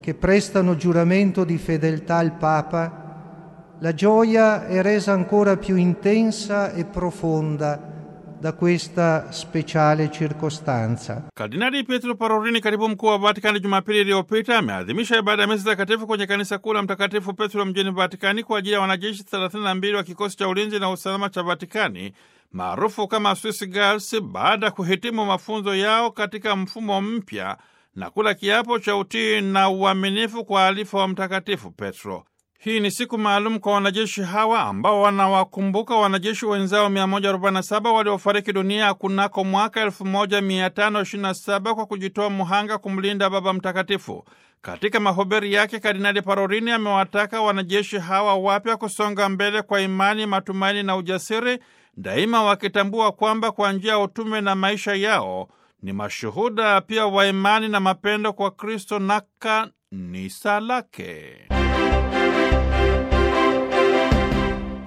che prestano giuramento di fedeltà al Papa, la gioia è resa ancora più intensa e profonda da questa speciale circostanza. Kardinali Pietro Parolini, katibu mkuu wa Vatikani, Jumapili iliyopita ameadhimisha ibada ya misa takatifu kwenye kanisa kuu la Mtakatifu Petro mjini Vatikani kwa ajili ya wanajeshi 32 wa kikosi cha ulinzi na usalama cha Vatikani maarufu kama Swiss Guards baada ya kuhitimu mafunzo yao katika mfumo mpya na kula kiapo cha utii na uaminifu kwa alifa wa Mtakatifu Petro. Hii ni siku maalum kwa wanajeshi hawa ambao wanawakumbuka wanajeshi wenzao 147 waliofariki dunia kunako mwaka 1527 kwa kujitoa muhanga kumlinda Baba Mtakatifu. Katika mahubiri yake, Kardinali Parolini amewataka wanajeshi hawa wapya kusonga mbele kwa imani, matumaini na ujasiri, daima wakitambua kwamba kwa njia ya utume na maisha yao ni mashuhuda pia wa imani na mapendo kwa Kristo na kanisa lake.